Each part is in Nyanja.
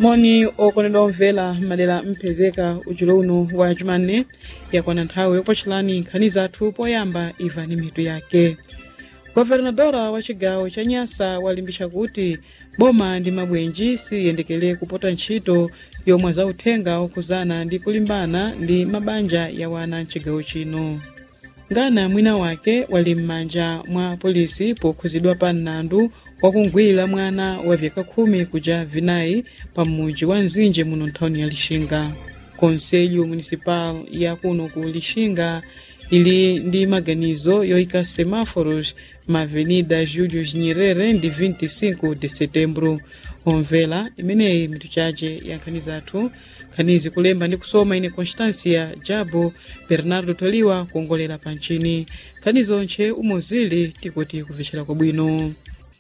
moni okondedwa omvera madera mpezeka ujulo uno wa jumanne yakwana nthawi yopochelani nkhani zathu poyamba imvani mitu yake governadora wa chigawo cha nyasa walimbitsa kuti boma ndi mabwenji siyendekere kupota ntchito yomwe zauthenga okhuzana ndi kulimbana ndi mabanja ya wana mchigawo chino ngana mwina wake wali m'manja mwa polisi pokhuzidwa pa mlandu wakungwira mwana wa vyaka khumi kuja vinayi pa mudzi wa nzinje muno nthawini ya lixinga konselho municipal ya kuno ku lixinga ili ndi maganizo yoyika semáforos ma avenida julius nyerere ndi 25 de setembro omvera imeneyi mitu chace ya nkhani zathu nkhanizi kulemba ndi kusoma ine constancia jabo bernardo toliwa kuongolera pa ntchini nkhani zonche umuzili tikuti kupfecera kwabwino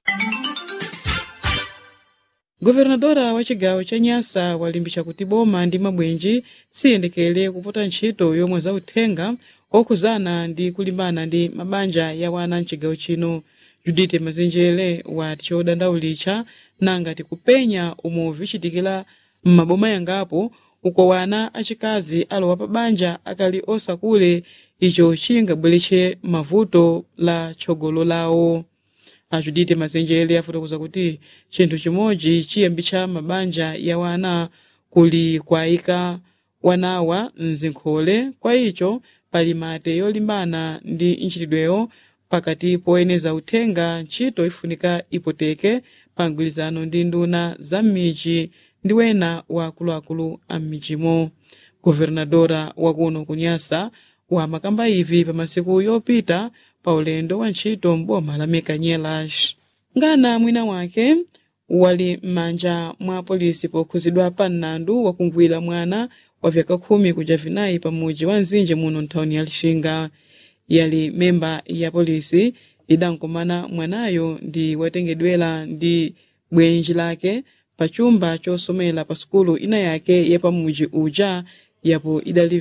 governadora wa chigawo cha nyasa walimbitsa kuti boma ndi mabwenji siyendekere kupota ntchito yomwe zauthenga okhuzana ndi kulimbana ndi mabanja ya wana mchigawo chino judite mazenjere wati chodandaulitcha nanga tikupenya umo vichitikira m'maboma yangapo uko wana achikazi alowa pa banja akali osakule icho chingabweretse mavuto la tchogolo lawo ajudite mazenjere afotokoza kuti chinthu chimodzi chiyambitsa mabanja ya wana kuli kwayika wanawa mzinkhole kwa icho pali mate yolimbana ndi ntchitidweyo pakati poyeneza uthenga ntchito ifunika ipoteke pa mgwirizano ndi nduna za m'midzi ndi wena wa akuluakulu a m'midzimo governadora wakuno kunyasa wamakamba ivi pa masiku yopita pa ulendo wa ntchito m'boma la mekanyelas ngana mwina wake wali m'manja mwa polisi pokhuzidwa pa mlandu wakungwira mwana wa vyaka khumi kuja vinayi pa mudzi wa nzinje muno nthawini ya lixinga yali memba ya polisi idankomana mwanayo ndi watengedwera ndi bwenji lake pa chumba chosomera pa sukulu ina yake ya pamudzi uja yapo idali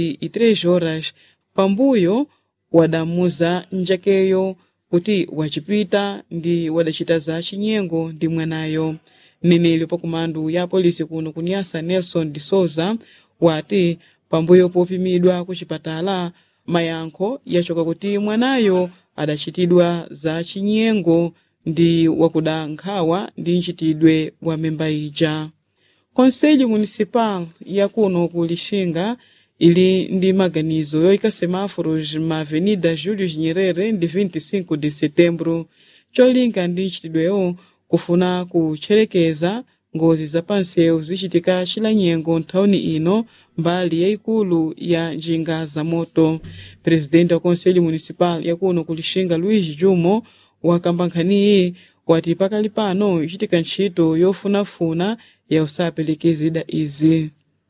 23 horas pambuyo wadamuza njakeyo kuti wacipita ndi wadacita za chinyengo ndi mwanayo mneneli pa kumandu ya polisi kuno kunyasa nelson de souza wati pambuyo popimidwa ku chipatala mayankho yachoka kuti mwanayo adachitidwa za chinyengo ndi wakuda nkhawa ndi ntchitidwe wa memba ija konselho municipal yakuno ku lixinga ili ndi maganizo yoyika semáforos ma avenida julius nyerere ndi 25 de setembro cholinga ndi ntchitidweyo kufuna kutcherekeza ngozi za pansewu zichitika chilanyengo nthawini ino mbali yayikulu ya njinga za moto presidente wa konselho municipal yakuno ku lixinga luiz jumo wakamba nkhaniyi wati pakali pano ichitika ntchito yofunafuna ya usapelekeza izi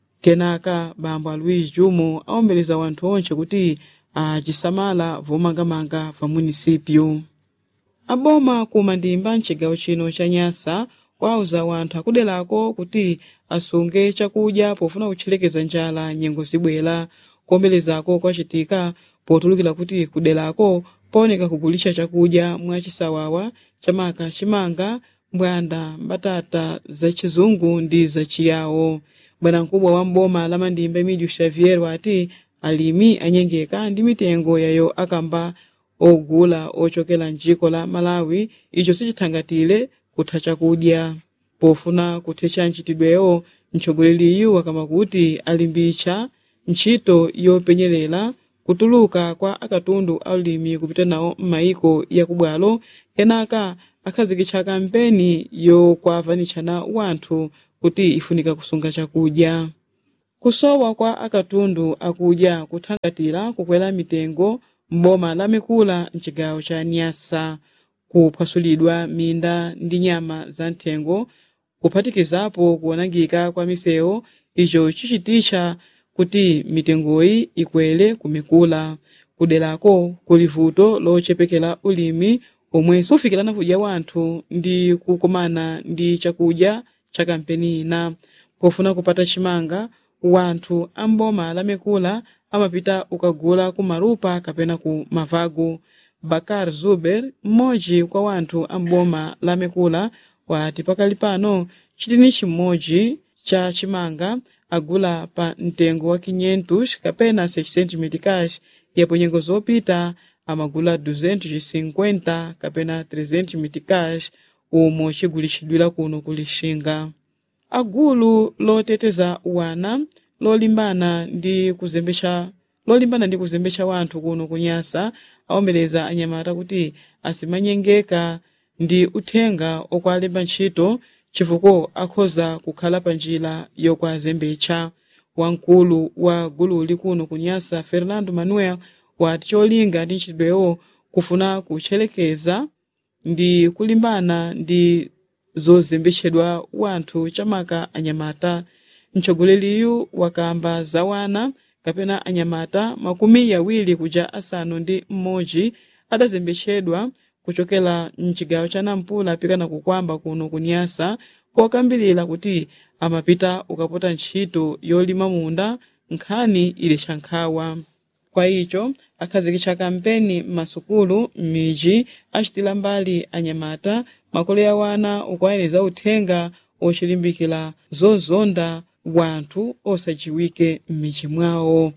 kenaka bambo a luiz jumo awombeleza wanthu onse kuti acisamala vomangamanga va munisipyu aboma kumandimba mcigawo chino cha nyasa wauza wanthu akuderako kuti asunge chakudya pofuna kutchelekeza njala nyengo zibwera kuombelezako kwacitika potulukira kuti kuderako paoneka kugulitsa chakudya mwachisawawa chamaka chimanga mbwanda mbatata zacizungu ndi zaciyawo bwanamkubwa wa mboma la mandimba emídio xavier wati alimi anyengeka ndi mitengo yayo akamba ogula ochokera mdziko la malawi icho sichithangatire kutha chakudya pofuna kuthetsa ntchitidweyo mtsogoleri wakamba kuti alimbitsa ntchito yopenyerera kutuluka kwa akatundu aulimi kupita nawo m'mayiko yakubwalo kenaka akhazikitsa kampeni yokwavanitshana wanthu kuti ifunika kusunga chakudya kusowa kwa akatundu akudya kuthangatira kukwera mitengo m'boma la mikula mcigawo cha nyasa kuphwasulidwa minda ndi nyama za nthengo kuphatikizapo kuonangika kwa misewu icho chichititcha kuti mitengoyi ikwere kumikula kuderako kuli vuto lochepekera ulimi omwe sufikirana kudya wanthu ndi kukomana ndi chakudya cha kampeni ina pofuna kupata chimanga wanthu amboma la mikula amapita ukagula ku malupa kapena ku mavago bakar zuber mmodzi kwa wanthu amboma la mikula wati pakali pano chitini chimodzi cha chimanga agula pa mtengo wa 500 kapena 600 meticais yapo nyengo zopita amagula 250 kapena 300 meticais umo chigulitsidwira kuno kulixinga agulu loteteza wana lolimbana ndi kuzembetsa lolimbana ndi kuzembetsa wanthu kuno kunyasa awomereza anyamata kuti asimanyengeka ndi uthenga okwalemba ntchito chifukwa akhoza kukhala pa njira yokwazembetsa wamkulu wa gululi kuno kunyasa fernando manuel wati cholinga ndi ntchitoyo kufuna kutcherekeza ndi kulimbana ndi zozembetsedwa wanthu chamaka anyamata mtsogoleri wakamba za wana kapena anyamata makumi yawiri kuja asanu ndi mmodzi adazembetsedwa kuchokera mchigawo cha nampula pikana kukwamba kuno kunyasa pokambirira kuti amapita ukapota ntchito yolima munda nkhani ili chankhawa kwa icho akhazikitsa kampeni m'masukulu m'midzi achitira mbali anyamata makolo ya wana ukuwayeneza uthenga ochilimbikira zozonda wanthu osajiwike m'midzi mwawo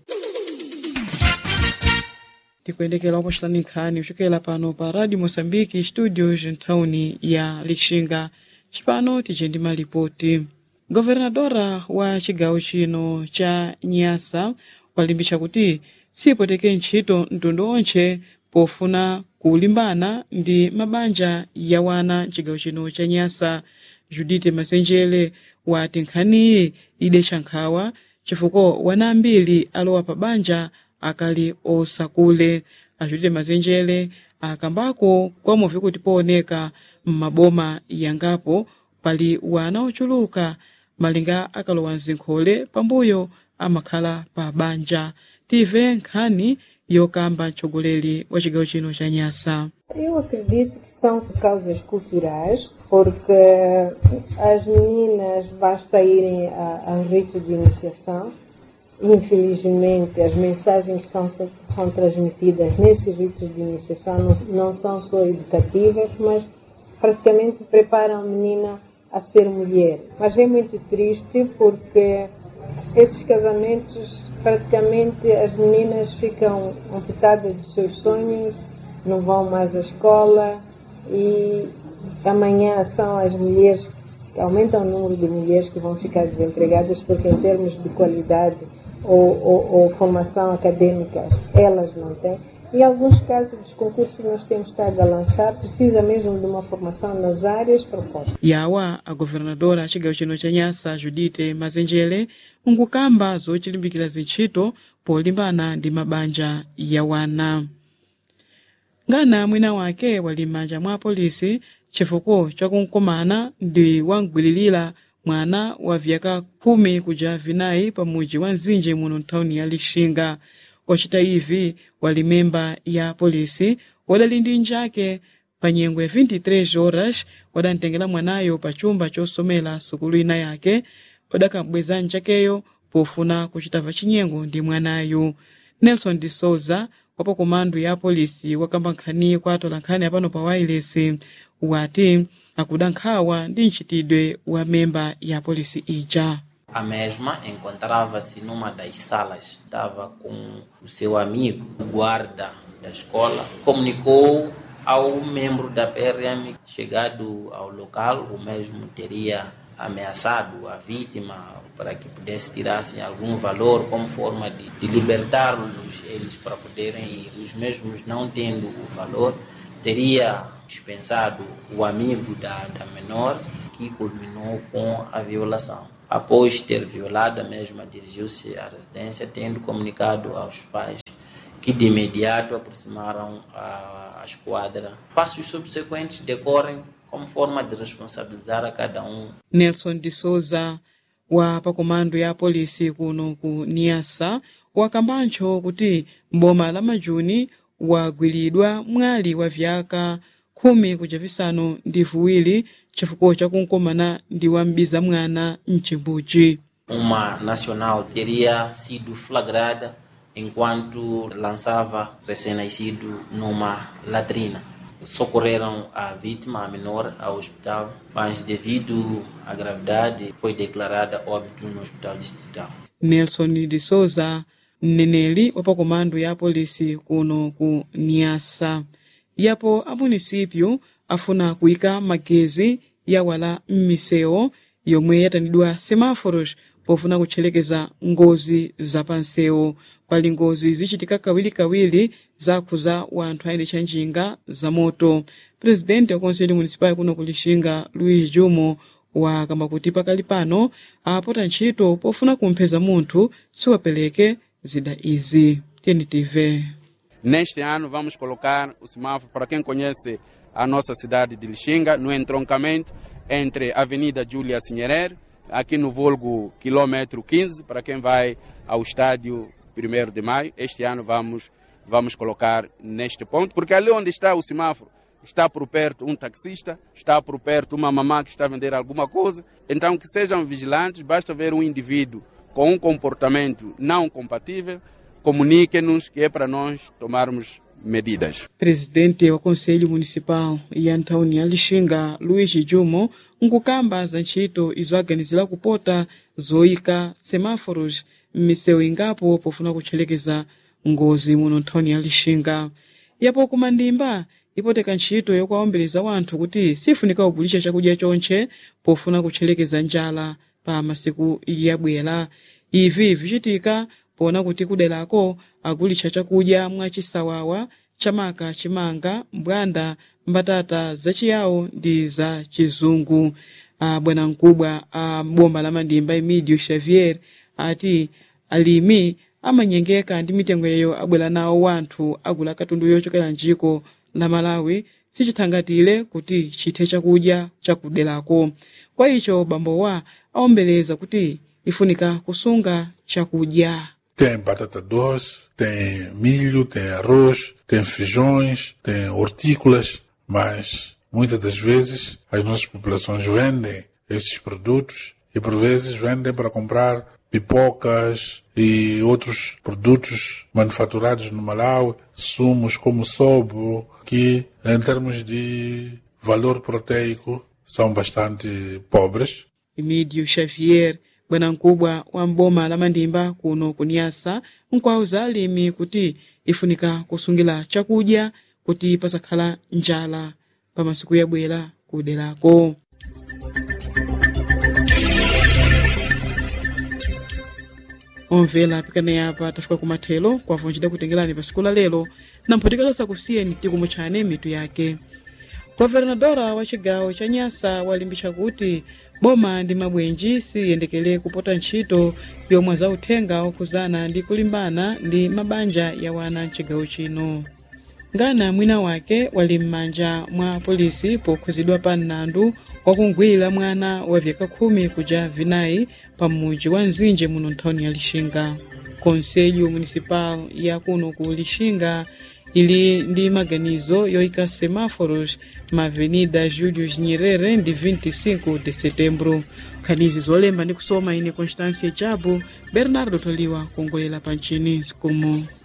tikuyendekera kupachitani nkhani kuchokera pano pa radio moçambique studios mthawuni ya lixinga cipano tije ndi malipoti governadora wa cigawo chino cha nyasa walimbitsa kuti sipoteke ntchito mtundu onse pofuna kulimbana ndi mabanja ya wana mcigawo chino cha nyasa judite masenjere wati nkhaniyi ide chankhawa chifukwa wana ambiri alowa pa banja akali osakule achitire mazenjere akambako kwamuvi kuti pooneka m'maboma yangapo pali wana ochuluka malinga akalowa mzinkhole pambuyo amakhala pa banja tive nkhani yokamba mtsogoleri wa cigawo chino cha nyasa Eu acredito que são causas culturais, porque as meninas basta irem a, a um rito de iniciação. Infelizmente, as mensagens que estão, são transmitidas nesses ritos de iniciação não, não são só educativas, mas praticamente preparam a menina a ser mulher. Mas é muito triste porque esses casamentos, praticamente as meninas ficam amputadas dos seus sonhos, não vão mais à escola e amanhã são as mulheres que aumentam o número de mulheres que vão ficar desempregadas porque em termos de qualidade ou, ou, ou formação acadêmica elas não têm. Em alguns casos dos concursos que nós temos estado a lançar precisa mesmo de uma formação nas áreas propostas. yawa a governadora a cigawo chino cha nyasa judite mazenjere nkukamba zochilimbikira zintchito polimbana ndi mabanja ya wana ngana mwina wake wali m'manja mwa polisi chifukwa chakunkomana ndi wamgwiririra mwana wa vyaka khumi kuja vinayi pa mudzi wa nzinje muno nthawuni ya lixinga wacita ivi wali memba ya polisi wadali ndi njake pa nyengo ya 23 horas wadamtengera mwanayo pa chumba chosomera sukulu ina yake wadakambweza njakeyo pofuna kuchita chinyengo ndi mwanayo nelson de souza wapo komando ya polisi wakamba nkhani kwa atola nkhani apano pa wireless wati akuda nkhawa ndi mchitidwe wa memba ya polisi ija A mesma encontrava-se numa das salas, estava com o seu amigo, o guarda da escola, comunicou ao membro da PRM chegado ao local, o mesmo teria ameaçado a vítima para que pudesse tirar-se algum valor como forma de, de libertá-los eles para poderem ir. Os mesmos não tendo o valor, teria dispensado o amigo da, da menor que culminou com a violação. Após ter violado, a mesma dirigiu-se à residência, tendo comunicado aos pais, que de imediato aproximaram a, a esquadra. Passos subsequentes decorrem como forma de responsabilizar a cada um. nelson de souza wa pakomando ya polisi kuno ku niasa wakambancho kuti mboma la majuni wagwiridwa mwali wa vyaka khumi kuja visanu ndi viwiri chifukwa chakunkomana ndi wambiza mwana mcimbuci Uma nacional teria sido flagrada enquanto lançava recém-nascido numa latrina. socorreram a vítima, a menor, ao hospital, mas devido à gravidade foi declarada óbito no hospital distrital. nelson de souza mneneli wa pakomando ya polisi kuno ku niasa yapo a munisipyu afuna kuyika magezi yawala m'misewu yomwe yatanidwa semáforos pofuna kutchelekeza ngozi zapansewu pali ngozi zichitika kawirikawiri zakhuza wanthu ayendetsa njinga za moto presidente wa konselho municipal kuno kulixinga luiz jumo wakamba kuti pakali pano apota ntchito pofuna kumpeza munthu siwapereke zida izi tntv Neste ano vamos colocar o semáforo, para quem conhece a nossa cidade de Lixinga, no entroncamento entre a Avenida Júlia Sinherer, aqui no vulgo quilômetro 15, para quem vai ao estádio 1 de maio. Este ano vamos, vamos colocar neste ponto, porque ali onde está o semáforo, está por perto um taxista, está por perto uma mamã que está a vender alguma coisa. Então que sejam vigilantes, basta ver um indivíduo com um comportamento não compatível, comuniquem-nos que é para nós tomarmos medidas. presidente wa konselho municipal ya nthawini ya lixinga luiz jumo nkukamba za ntchito izo aganizira kupota zoyika semáforos m'misewu ingapo pofuna kutchelekeza ngozi muno nthawini ya lixinga yapo kumandimba ipoteka ntchito yokuwawombeleza wanthu kuti sifunika kugulisha chakudya chonche pofuna kutchelekeza njala pa masiku yabwera ivi vichitika pona kuti kuderako agulisha chakudya mwachisawawa chamaka chimanga mbwanda mbatata zachiyawo ndi za chizungu a bwana mkubwa a boma la mandimba emidio xavier ati alimi amanyengeka ndi mitengo yeyo abwera nawo wanthu agula katundu yochokera njiko la malawi sichithangatire kuti chithe chakudya chakuderako kwa icho bambo wa awombeleza kuti ifunika kusunga chakudya Tem batata doce, tem milho, tem arroz, tem feijões, tem hortícolas, mas muitas das vezes as nossas populações vendem estes produtos e por vezes vendem para comprar pipocas e outros produtos manufaturados no Malawi, sumos como sobo, que em termos de valor proteico são bastante pobres. emidio xavier bwana mkubwa wa mboma la mandimba kuno kunyasa nkwauza alimi kuti ifunika kusungira chakudya kuti pasakhala njala pa masiku yabwera kuderako omvera pikana apa tafika kumathelo kwavo ncida kutengerani pa siku la lero na mphotikalosa kusiyeni tikumutchani mitu yake governadora wa chigawo cha nyasa walimbitsa kuti boma ndi mabwenji siyendekere kupota ntchito yomwe zauthenga okuzana ndi kulimbana ndi mabanja ya wana mchigawo chino ngana mwina wake wali m'manja mwa polisi pokhuzidwa pa mlandu wakungwira mwana wa vyaka khumi kuja vinayi pa mudzi wa nzinje muno nthawini ya lixinga konselho municipal ya kuno ku lixinga ili ndi maganizo yoyika semáforos ma avenida julius nyerere ndi 25 de setembro nkhanizi zolemba ndi kusoma ine constância jabu bernardo toliwa kuongolera pa ncini sikumu